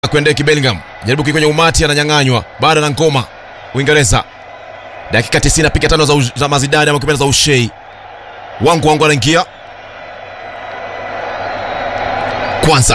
Kwendeki Bellingham jaribu kwenye umati, ananyang'anywa bado na ngoma. Uingereza dakika 90 piga tano za, za Mazidani ama kipenda za Ushei wangu wangu anaingia kwanza.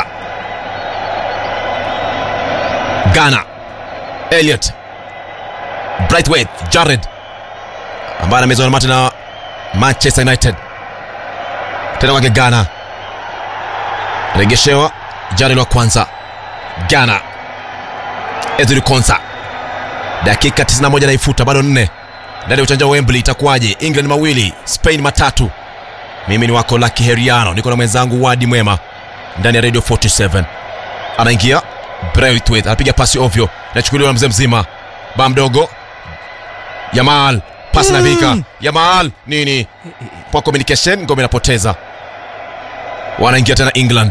Ghana Elliot Brightway Jared ambaye anamezwa na mate na Manchester United tena kwake Ghana, regeshewa Jared wa kwanza Ghana Ezri Konsa, dakika 91 naifuta, bado nne ndani ya uchanja wa Wembley. Itakuwaje? England mawili Spain matatu. Mimi ni wako Lucky Heriano, niko na mwenzangu Wadi Mwema ndani ya Radio 47. Anaingia Braithwaite, anapiga pasi ovyo, nachukuliwa na mzee mzima ba mdogo Yamal, pasi na vika Yamal nini kwa communication, ngome inapoteza, wanaingia tena England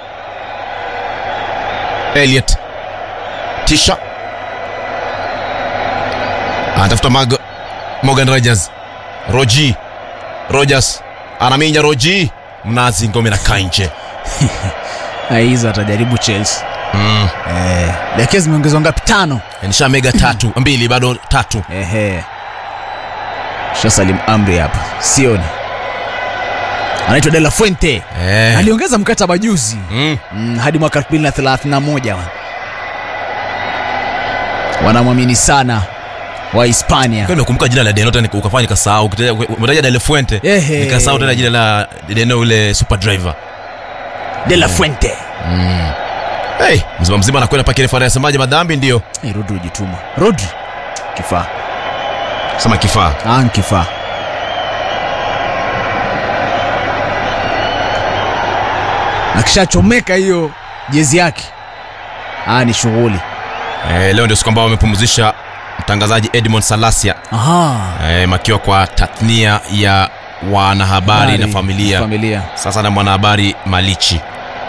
Elliot Tisha anatafuta Mag Morgan Rogers Roji Rogers anaminya Roji mnazi ngome na kanje hizo atajaribu Chelsea. mm. Eh, dakika zimeongezwa ngapi? Tano. nisha mega tatu mbili bado tatu Ehe, shasalim amri hapa, sioni. Anaitwa De La Fuente eh. aliongeza mkataba juzi mm. mm, hadi mwaka 2031 wan. wanamwamini sana wa Hispania. Kwa nimekumbuka jina la Deno tena ukafanya nikasahau umetaja De La Fuente Ehe. nikasahau tena jina la Deno ule super driver De La Fuente. hey, mzima mzima anakwenda pake refa anasemaje madhambi ndio Hey, Rodri ujituma. Rodri kifaa, sema kifaa ah, ni kifaa. Akishachomeka hiyo jezi yake, ah, ni shughuli. eh, leo ndio siku ambao wamepumzisha mtangazaji Edmond Salasia Aha. eh, makiwa kwa tathnia ya wanahabari na Habari, familia familia. sasa na mwanahabari Malichi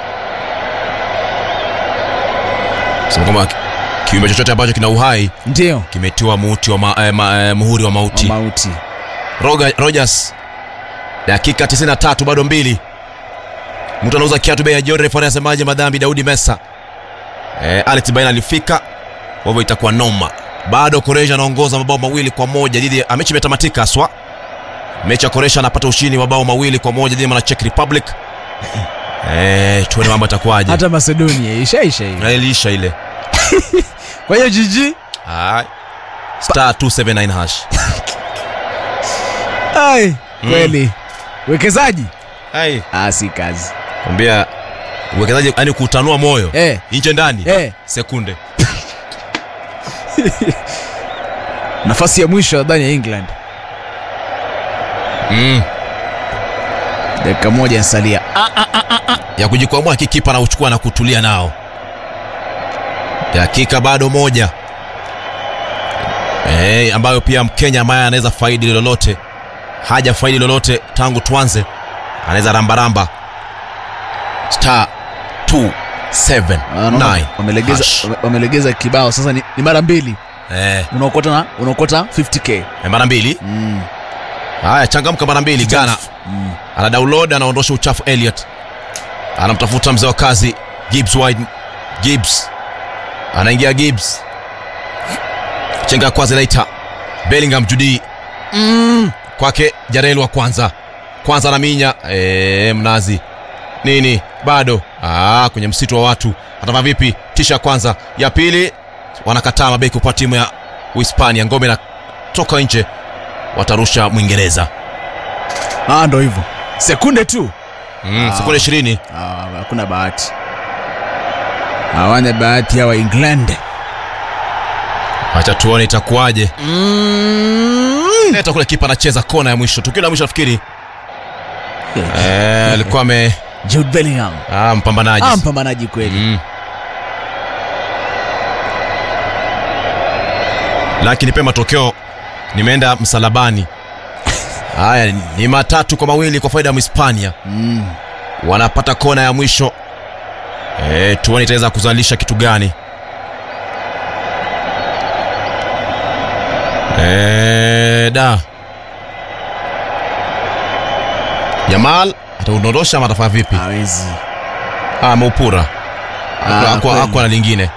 sema kwamba kiumbe chochote ambacho kina uhai Ndio kimetiwa muhuri wa, ma, eh, ma, eh, muhuri wa mauti. mauti. Roga, Rogers dakika 93 bado mbili, mtu anauza kiatu bei ya jioni. Refa anasemaje? Madhambi Daudi Mesa. Eh, Alex Baina alifika, kwa hivyo itakuwa noma. Bado Koresha anaongoza mabao mawili kwa moja dhidi ya mechi imetamatika haswa. Mechi ya Koresha anapata ushindi wa mabao mawili kwa moja dhidi ya Czech Republic. Eh, tuone mambo yatakuwaje. Hata Macedonia ishaisha hiyo. Na iliisha ile. Kwa hiyo jiji Ah. Star 279 hash. ai kweli wekezaji Hai. ah, si kazi Kwambia uwekezaji yani kutanua moyo eh, nje ndani eh. sekunde nafasi ya mwisho nadhani ya England mm. dakika moja nsalia ya kujikwamua kikipa na uchukua na kutulia nao. Dakika bado moja e, ambayo pia Mkenya ambaye anaweza faidi lolote, haja faidi lolote tangu tuanze, anaweza rambaramba star 279 wamelegeza, hash. wame- wamelegeza kibao sasa ni, ni mara mbili Eh, unaokota na unaokota 50k mara mbili. mm. Haya, changamka mara mbili. Ghana Mm. ana download, anaondosha uchafu. Elliot anamtafuta mzee wa kazi Gibbs wide. Gibbs anaingia Gibbs, chenga ya kwanza inaita Bellingham Judi Mm. kwake Jarel wa kwanza kwanza anaminya e, mnazi nini bado ah, kwenye msitu wa watu atava vipi? Tisha ya kwanza ya pili wanakataa mabeki kwa timu ya Uhispania, ngome inatoka nje, watarusha Mwingereza ah, ndo hivyo sekunde tu mm, sekunde ishirini Ah, hakuna bahati hawana bahati hawa England Acha tuone itakuwaje. mm. Leta kule kipa anacheza kona ya mwisho, tukio la mwisho nafikiri eh, alikuwa ame Jude Bellingham ah, mpambanaji ah, mpambanaji kweli mm. Lakini pia matokeo nimeenda msalabani. Haya ni matatu kwa mawili kwa faida ya Mhispania, mm. wanapata kona ya mwisho eh, tuone itaweza kuzalisha kitu gani. Eh, da Jamal ataudondosha ama atafanya vipi? hawezi Ah, ameupura Ah, akwa kweli. akwa na lingine